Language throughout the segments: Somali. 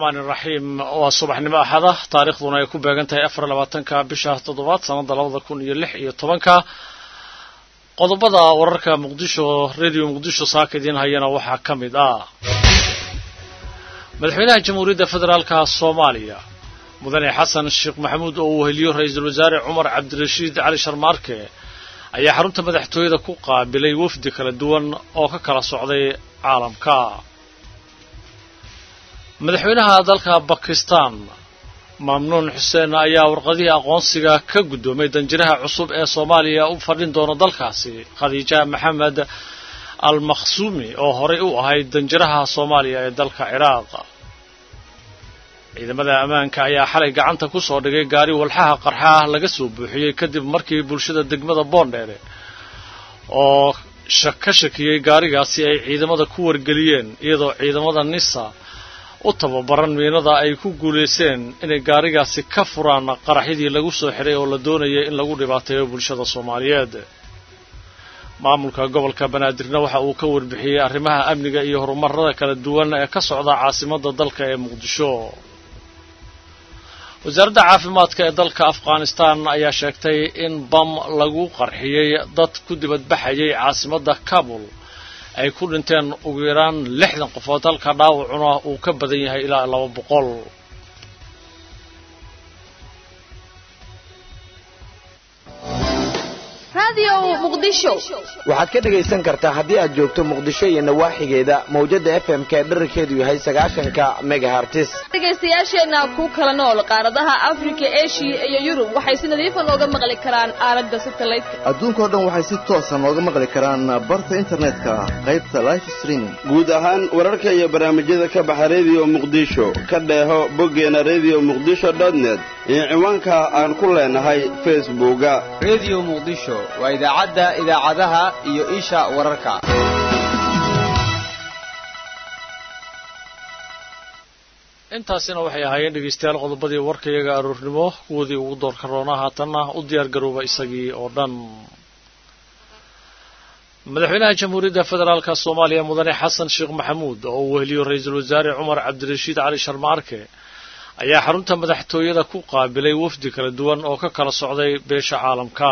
raxmaan iraxiim waa subaxnimo axada taarikhduna ay ku beegan tahay afar labaatanka bisha toddobaad sanadda labada kun iyo lix iyo tobanka qodobada wararka muqdisho radio muqdisho saaka idiin hayana waxaa ka mid ah madaxweynaha jamhuuriyadda federaalka soomaaliya mudane xasan sheekh maxamuud oo uu heliyo ra-iisul wasaare cumar cabdirashiid cali sharmaarke ayaa xarunta madaxtooyada ku qaabilay wafdi kala duwan oo ka kala socday caalamka madaxweynaha dalka bakistan mamnuun xuseen ayaa warqadihii aqoonsiga ka guddoomay danjiraha cusub ee soomaaliya u fadhin doona dalkaasi khadiija maxamed al makhsuumi oo horey u ahayd danjiraha soomaaliya ee dalka ciraaq ciidamada ammaanka ayaa xalay gacanta ku soo dhigay gaari walxaha qarxaah laga soo buuxiyey kadib markii bulshada degmada boondheere oo ka shakiyey gaarigaasi ay ciidamada ku wargeliyeen iyadoo ciidamada nisa u tababaran miinada ay ku guulayseen inay gaarigaasi ka furaan qaraxyadii lagu soo xiray oo la doonayay in lagu dhibaateeyo bulshada soomaaliyeed maamulka gobolka banaadirna waxa uu ka warbixiyey arrimaha amniga iyo horumarada kala duwan ee ka socda caasimadda dalka ee muqdisho wasaaradda caafimaadka ee dalka afghanistan ayaa sheegtay in bam lagu qarxiyey dad ku dibadbaxayay caasimadda kabul ay ku dhinteen ugu yaraan lixdan qofood halka dhaawacuna uu ka badan yahay ilaa laba boqol waxaad ka dhegaysan kartaa haddii aad joogto muqdisho iyo nawaaxigeeda mawjadda f m ka dherarkeedu yahay sagaashanka megahartis dhegaystayaasheenna ku kala nool qaaradaha afrika eshiya iyo yurub waxay si nadiifa nooga maqli karaan aalada satelliteka adduunkao dhan waxay si toosa nooga maqli karaan barta internetka qaybta life streaming guud ahaan wararka iyo barnaamijyada ka baxa rediyo muqdisho ka dheeho boggeena redio muqdisho net iyo ciwaanka aan ku leenahay facebooka redio muqdisho waa idaacadda idaacadaha iyo isha wararka intaasina waxay ahaayeen dhegaystayaal qodobadii warkayaga aroornimo kuwoodii ugu doorka roonaa haatanna u diyaar garooba isagii oo dhan madaxweynaha jamhuuriyadda federaalka soomaaliya mudane xasan sheekh maxamuud oo uu weheliyo ra-iisul wasaare cumar cabdirashiid cali sharmaarke ayaa xarunta madaxtooyada ku qaabilay wafdi kala duwan oo ka kala socday beesha caalamka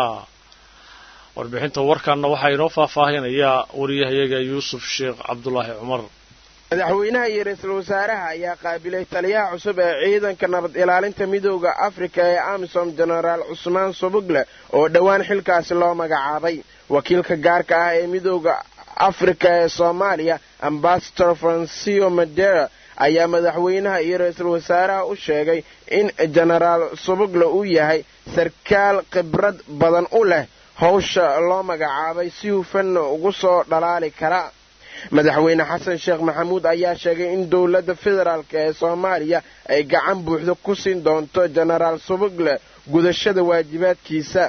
warbixinta warkanna waxaa inoo faahfaahinaya wariyahayaga yuusuf sheekh cabdulaahi cumar madaxweynaha iyo ra-iisul wasaaraha ayaa qaabilay taliyaha cusub ee ciidanka nabad ilaalinta midooda afrika ee amisom jenaraal cusmaan subugle oo dhowaan xilkaasi loo magacaabay wakiilka gaarka ah ee midooda afrika ee soomaaliya ambasador francio madera ayaa madaxweynaha iyo ra-iisul wasaaraha u sheegay in jenaraal subugle uu yahay sarkaal khibrad badan u leh howsha loo magacaabay si hufanna ugu soo dhalaali kara madaxweyne xasan sheekh maxamuud ayaa sheegay in dowladda federaalk ee soomaaliya ay gacan buuxda ku siin doonto jenaraal subugle gudashada waajibaadkiisa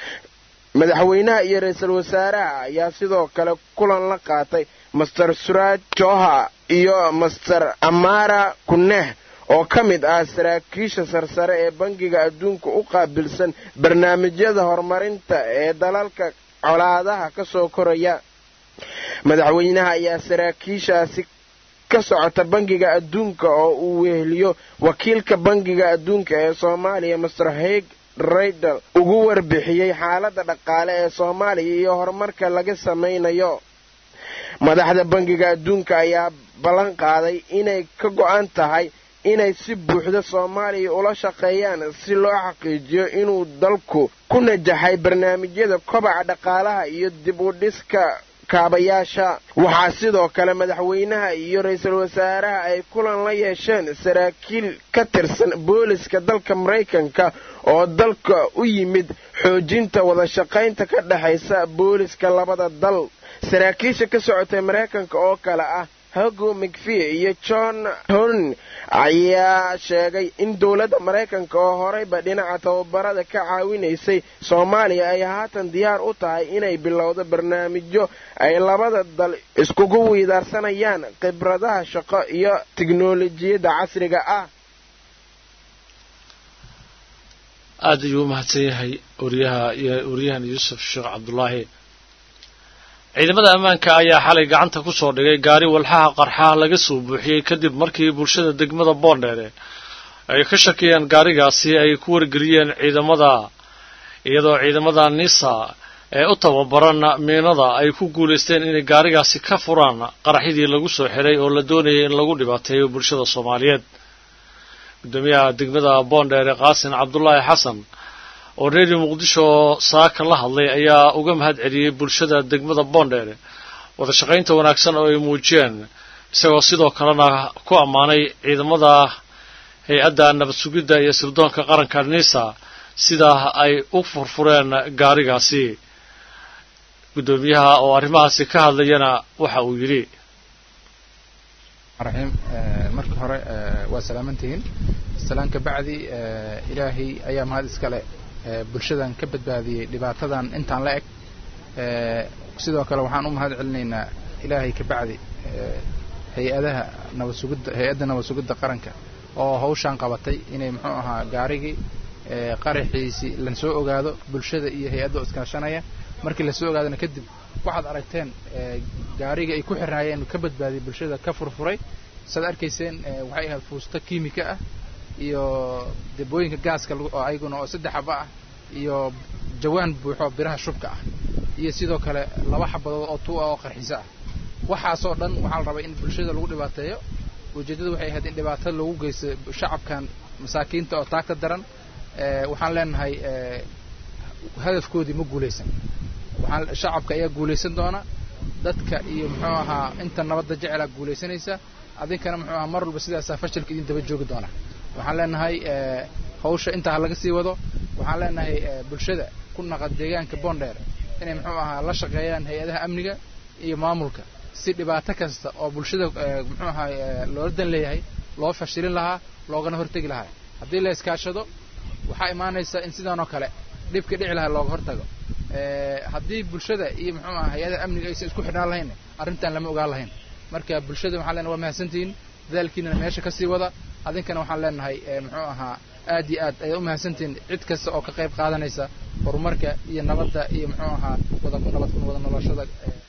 madaxweynaha iyo ra-iisul wasaaraha ayaa sidoo kale kulan la qaatay master suraaj joha iyo master amara kuneh oo ka mid ah saraakiisha sarsare ee bangiga adduunka u qaabilsan barnaamijyada horumarinta ee dalalka colaadaha ka soo koraya madaxweynaha ayaa saraakiishaasi ka socota bangiga adduunka oo uu weheliyo wakiilka bangiga adduunka ee soomaaliya master haig raydal ugu warbixiyey xaaladda dhaqaale ee soomaaliya iyo horumarka laga samaynayo madaxda bangiga adduunka ayaa ballan qaaday inay ka go'an tahay inay si buuxda soomaaliya ula shaqeeyaan si loo xaqiijiyo inuu dalku ku najaxay barnaamijyada kobaca dhaqaalaha iyo dib u dhiska kaabayaasha waxaa sidoo kale madaxweynaha iyo ra-iisul wasaaraha ay kulan la yeesheen saraakiil ka tirsan booliska dalka maraykanka oo dalka u yimid xoojinta wada shaqaynta ka dhexaysa booliska labada dal saraakiisha ka socotay maraykanka oo kale ah hogo mcvie iyo john horn ayaa sheegay in dowladda maraykanka oo horeyba dhinaca tababarada ka caawinaysay soomaaliya ay haatan diyaar u tahay inay bilowdo barnaamijyo ay labada dal iskugu wiidaarsanayaan khibradaha shaqo iyo tiknolojiyadda casriga ah aada ayuu u mahadsan yahay wariyaha waryahan yuusuf sheekh cabdulaahi ciidamada ammaanka ayaa xalay gacanta ku soo dhigay gaari walxaha qarxaha laga soo buuxiyey kadib markii bulshada degmada boondheere ay ka shakiyeen gaarigaasi ay ku wargeliyeen ciidamada iyadoo ciidamada nisa ee u tababaran miinada ay ku guulaysteen inay gaarigaasi ka furaan qaraxyadii lagu soo xiray oo la doonayay in lagu dhibaateeyo bulshada soomaaliyeed gudoomiyaha degmada boondheere qaasin cabdulaahi xasan oo redio muqdisho saaka la hadlay ayaa uga mahad celiyey bulshada degmada boondheere wada shaqaynta wanaagsan oo ay muujiyeen isagoo sidoo kalena ku ammaanay ciidamada hay-adda nabad sugidda iyo sirdoonka qaranka nisa sida ay u furfureen gaarigaasi guddoomiyaha oo arrimahaasi ka hadlayana waxa uu yidhi raxiim marka hore waa salaamantihiin salaan ka bacdi ilaahay ayaa mahad iskale bulshadan ka badbaadiyey dhibaatadan intaan la eg sidoo kale waxaan u mahad celinaynaa ilaahay ka bacdi hay-adaha nabad sugidda hay-adda nabad sugidda qaranka oo hawshaan qabatay inay muxuu ahaa gaarigii qaraxiisi lasoo ogaado bulshada iyo hay-adda oo iskaashanaya markii lasoo ogaadana kadib waxaad aragteen gaarigii ay ku xirnaayeen ka badbaadiyey bulshada ka furfuray saad arkayseen waxay ahayd fuusto kiimika ah iyo debooyinka gaaska oo ayaguna oo saddex xaba ah iyo jawaan buuxo biraha shubka ah iyo sidoo kale laba xabadood oo tuu ah oo qarxiso ah waxaasoo dhan waxaa la rabay in bulshada lagu dhibaateeyo ujeeddadu waxay ahayd in dhibaato lagu geysto shacabkan masaakiinta oo taagta daran waxaan leenahay hadafkoodii ma guulaysan waxaan shacabka ayaa guulaysan doona dadka iyo muxuu ahaa inta nabadda jecelaa guulaysanaysa adinkana muxuu ahaa mar walba sidaasaa fashilka idin daba joogi doona waxaan leenahay hawsha intaa ha laga sii wado waxaan leenahay bulshada ku naqa deegaanka boondheer inay muxuu ahaa la shaqeeyaan hay-adaha amniga iyo maamulka si dhibaato kasta oo bulshada muxuu ahaa loola dan leeyahay loo fashilin lahaa loogana hortegi lahaa haddii la iskaashado waxaa imaanaysa in sidan oo kale dhibka dhici lahaa looga hortago haddii bulshada iyo muxuu aha hay-adaha amniga aysan isku xidhnaan lahayn arrintan lama ogaan lahayn marka bulshada waxaan leenahay waa mahadsantihiin dadaalkiinana meesha kasii wada adinkana waxaan leenahay muxuu ahaa aad iyo aad ayaad u mahadsantihiin cid kasta oo ka qayb qaadanaysa horumarka iyo nabadda iyo muxuu ahaa wada nabad wada noloshada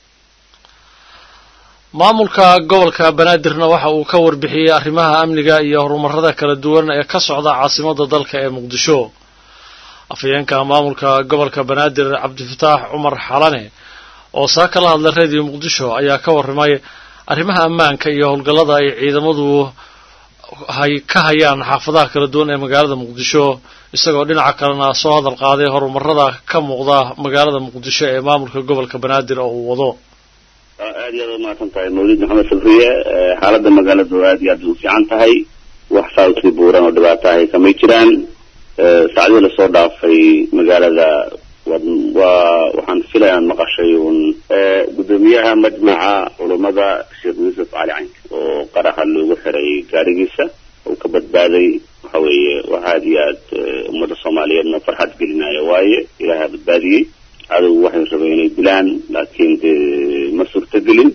maamulka gobolka banaadirna waxa uu ka warbixiyey arrimaha amniga iyo horumarada kala duwan ee ka socda caasimadda dalka ee muqdisho afhayeenka maamulka gobolka banaadir cabdifataax cumar xalane oo saa kala hadlay radio muqdisho ayaa ka warramay arrimaha ammaanka iyo howlgallada ay ciidamadu hay ka hayaan xaafadaha kala duwan ee magaalada muqdisho isagoo dhinaca kalena soo hadal qaaday horumarada ka muuqda magaalada muqdisho ee maamulka gobolka banaadir oo uu wado aad iyo aad u mahadsan tahay mawlid maxamed sabriye xaaladda magaaladu aad iyo aad u fiican tahay wax saawtii buuran oo dhibaato ahay kamay jiraan saacdii lasoo dhaafay magaalada waa waxaan filayaan maqashay uun guddoomiyaha majmaca culummada sheekh yuusuf cali caynk oo qaraxa loogu xiray gaarigiisa oo ka badbaaday waxa weeye wax aad iyo aad ummadda soomaaliyeedna farxad gelinaya waaye ilaaha badbaadiyey cadowgu waxay rabeen inay dilaan laakiin dee ma suurtagelin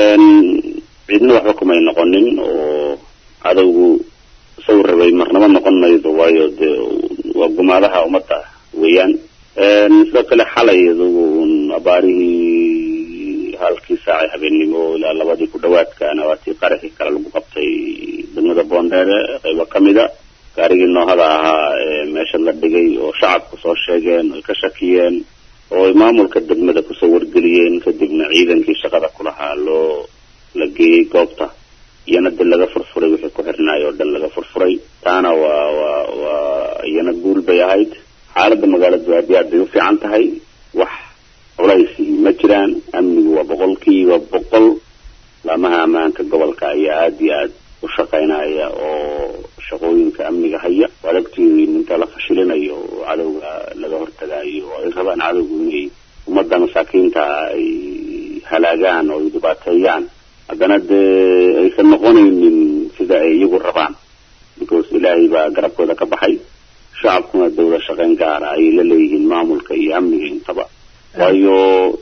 ciidna waxba kumay noqonin oo cadowgu isagu rabay marnaba noqon maydo waayo dee waa gumaadaha ummadda weeyaan sidoo kale xalay adugu un abaarihii halkii saacay habeennimo ilaa labadii ku dhawaadkaana waatii qaraxii kale lagu qabtay degmada boondheere qaybo kamida gaarigii noohada ahaa ee meesha la dhigay oo shacabku soo sheegeen oy ka shakiyeen oo ay maamulka degmada kusoo wargeliyeen kadibna ciidankii shaqada ku lahaa loo la geeyey goobta iyana de laga furfuray wixii ku xirnaay oo dhan laga furfuray taana waa waa waa iyana guul bay ahayd xaaladda magaaladu aad iyo aad bay u fiican tahay wax culaysi ma jiraan amnigu waa boqolkiiba boqol laamaha ammaanka gobolka ayaa aad iyo aad u shaqaynaya oo shaqooyinka amniga haya waad ogtiin inta la fashilinayo oo cadowga laga hortagaayo oo ay rabaan cadowgu inay ummadda masaakiinta ay halaagaan oo ay dhibaateeyaan haddana dee aysan noqonaynin sida ay iyagu rabaan because ilaahay baa garabkooda ka baxay shacabkuna dawla shaqayn gaara ayay la leeyihiin maamulka iyo amniga intaba waayo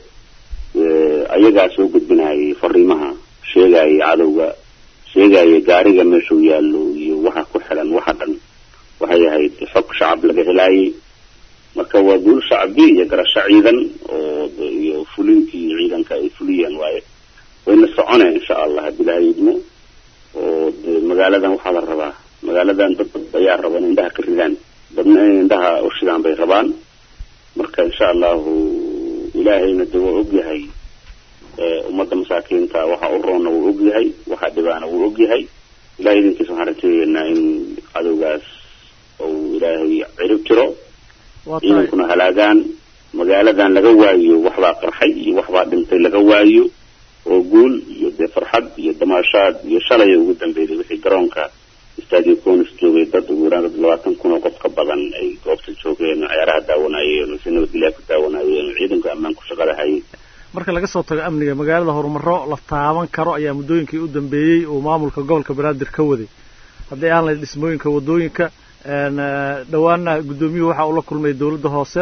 ayagaa soo gudbinayay fariimaha sheegaya cadowga sheegaya gaariga meeshuu yaallo iyo waxa ku xiran waxa dhan waxay ahayd xog shacab laga helaayay marka waa guul shacbi iyo garasho ciidan oo iyo fulintii ciidanka ay fuliyeen waaye wayna soconeen insha allah haddii ilahay idmo oo dee magaaladan waxaa la rabaa magaaladan dad dad ayaa raba in indhaha ka ridaan dadna in indhaha u shidaan bay rabaan marka insha allahu ilaahayna de waa ogyahay ummadda masaakiinta waxa u roonna wuu ogyahay waxa dhibaana wuu ogyahay ilahay idinkiisa waxaan rajaynaynaa in cadowgaas uu ilaahay cirib tiro ciidankuna halaagaan magaaladan laga waayo waxbaa qarxay iyo waxbaa dhintay laga waayo oo guul iyo dee farxad iyo damaashaad iyo shalay ugu dambeeyay wixii garoonka stadio conis joogay dad ugu yaraan dad labaatan kun oo qof ka badan ay goobta joogeen ciyaaraha daawanayeen oo si nabadgelyaa ku daawanayeen oo ciidanka ammaanku shaqada hayay marka laga soo tago amniga magaalada horumaro la taaban karo ayaa muddooyinkii u dambeeyey uu maamulka gobolka banaadir ka waday haddii aan lahayn dhismooyinka waddooyinka dhowaana guddoomiyuhu waxa uu la kulmay dowladda hoose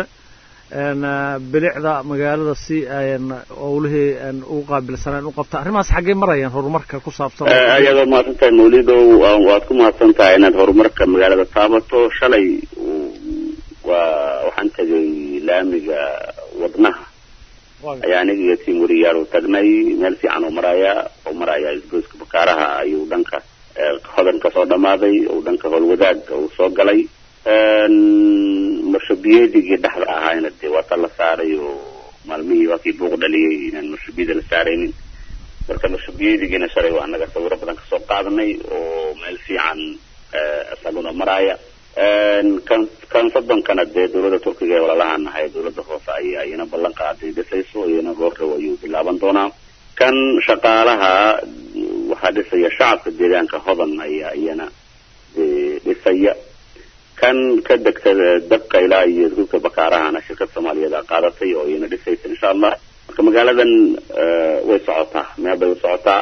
bilicda magaalada si owlihii ugu qaabilsaneen u qabta arrimahaas xaggee marayaan horumarka ku saabsan ayaad waa mahadsan tahay mawlidow waad ku mahadsan tahay inaad horumarka magaalada taabato shalay waa waxaan tegay laamiga wadnaha ayaa aniga iyo tiim weriyaal u tagnay meel fiican oo maraaya oo maraaya isgoyska bakaaraha ayuu dhanka hodan ka soo dhamaaday oo dhanka howlwadaag uu soo galay marshabiyeedigii dhexda ahaayna dee waa ta la saaray oo maalmihii waa kii buuq dhaliyey inaan marshabiyada la saaraynin marka marshabiyeedigiina shalay waa anaga sawiro badan kasoo qaadanay oo meel fiican isaguna maraaya kan kan soddonkana dee dawladda turkiga ee walalahaan nahay dawladda hoose ayaa iyana ballan qaaday dhisayso iyana goordhow ayuu bilaaban doonaa kan shaqaalaha waxaa dhisaya shacabka deegaanka hodan ayaa iyana dhisaya kan ka degta dabka ilaa iyo isgulka bakaarahana shirkad soomaaliyeed a qaadatay oo iyana dhisaysa insha allah marka magaaladan way socotaa meel bay u socotaa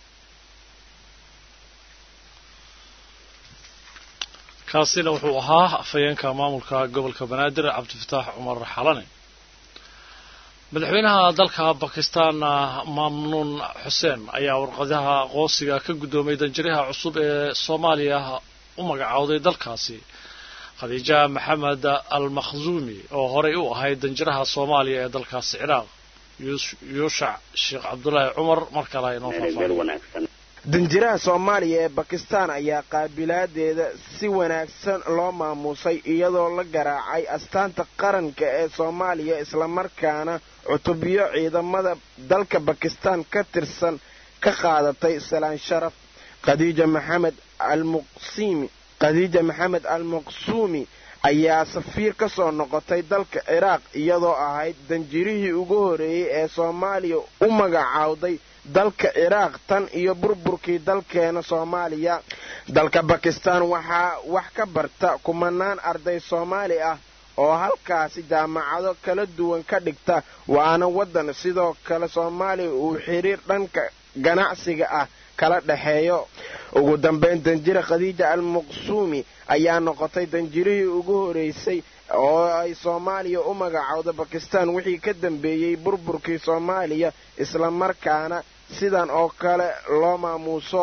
kaasina wuxuu ahaa afhayeenka maamulka gobolka banaadir cabdifataax cumar xalane madaxweynaha dalka bakistan mamnuun xuseen ayaa warqadaha aqoonsiga ka guddoomay danjiraha cusub ee soomaaliya u magacowday dalkaasi khadiija maxamed al makhzuumi oo horey u ahayd danjiraha soomaaliya ee dalkaasi ciraaq yuushac sheekh cabdulaahi cumar mar kale inoo faahfaahiyo danjiraha soomaaliya ee bakistan ayaa qaabilaadeeda si wanaagsan loo maamuusay iyadoo la garaacay astaanta qaranka ee soomaaliya islamarkaana cutubyo ciidamada dalka bakistan ka tirsan ka qaadatay salaan sharaf khadiija maxamed almuqsimi khadiija maxamed al maqsuumi ayaa safiir ka soo noqotay dalka ciraaq iyadoo ahayd danjirihii ugu horeeyey ee soomaaliya u magacaawday dalka ciraaq tan iyo burburkii dalkeena soomaaliya dalka bakistan waxaa wax ka barta kumanaan arday soomaali ah oo halkaasi jaamacado kala duwan ka dhigta waana waddan sidoo kale soomaaliya uu xiriir dhanka ganacsiga ah kala dhexeeyo ugu dambayn danjire khadiija al maqsuumi ayaa noqotay danjirihii ugu horeysay oo ay soomaaliya u magacowda bakistan wixii ka dambeeyey burburkii soomaaliya islamarkaana sidan oo kale loo maamuuso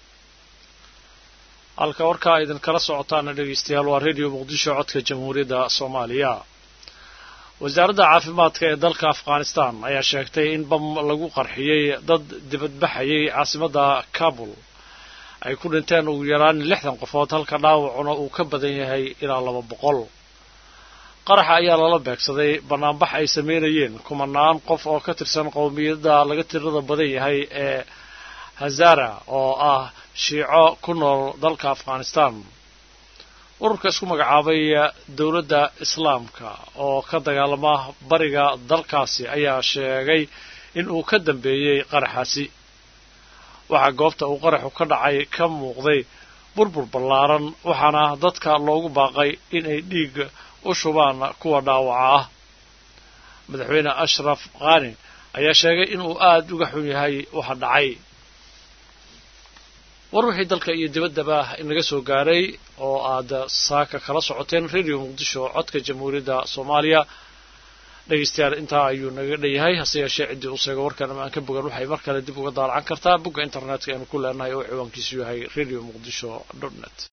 halka warkaa idinkala socotaana dhegaystayaal waa redio muqdisho codka jamhuuriyadda soomaaliya wasaaradda caafimaadka ee dalka afghanistan ayaa sheegtay in bam lagu qarxiyey dad dibadbaxayay caasimadda kabul ay ku dhinteen ugu yaraan lixdan qofood halka dhaawacuna uu ka badan yahay ilaa laba boqol qaraxa ayaa lala beegsaday bannaanbax ay sameynayeen kumanaan qof oo ka tirsan qowmiyadda laga tirada badan yahay ee hazara oo ah shiico ku nool dalka afghanistan ururka isku magacaabay dowladda islaamka oo ka dagaalama bariga dalkaasi ayaa sheegay in uu ka dambeeyey qaraxaasi waxaa goobta uu qaraxu ka dhacay ka muuqday burbur ballaaran waxaana dadka loogu baaqay inay dhiig u shubaan kuwa dhaawaca ah madaxweyne ashraf khani ayaa sheegay inuu aad uga xun yahay waxa dhacay war wixii dalka iyo dibaddaba inaga soo gaaray oo aad saaka kala socoteen radio muqdisho codka jamhuuriyadda soomaaliya dhegaystayaal intaa ayuu naga dhanyahay hase yeeshee ciddii u seego warkan ama aan ka bogan waxay mar kale dib uga daalacan kartaa bogga internetka aynu ku leenahay oo ciwaankiisu yahay radio muqdisho dot net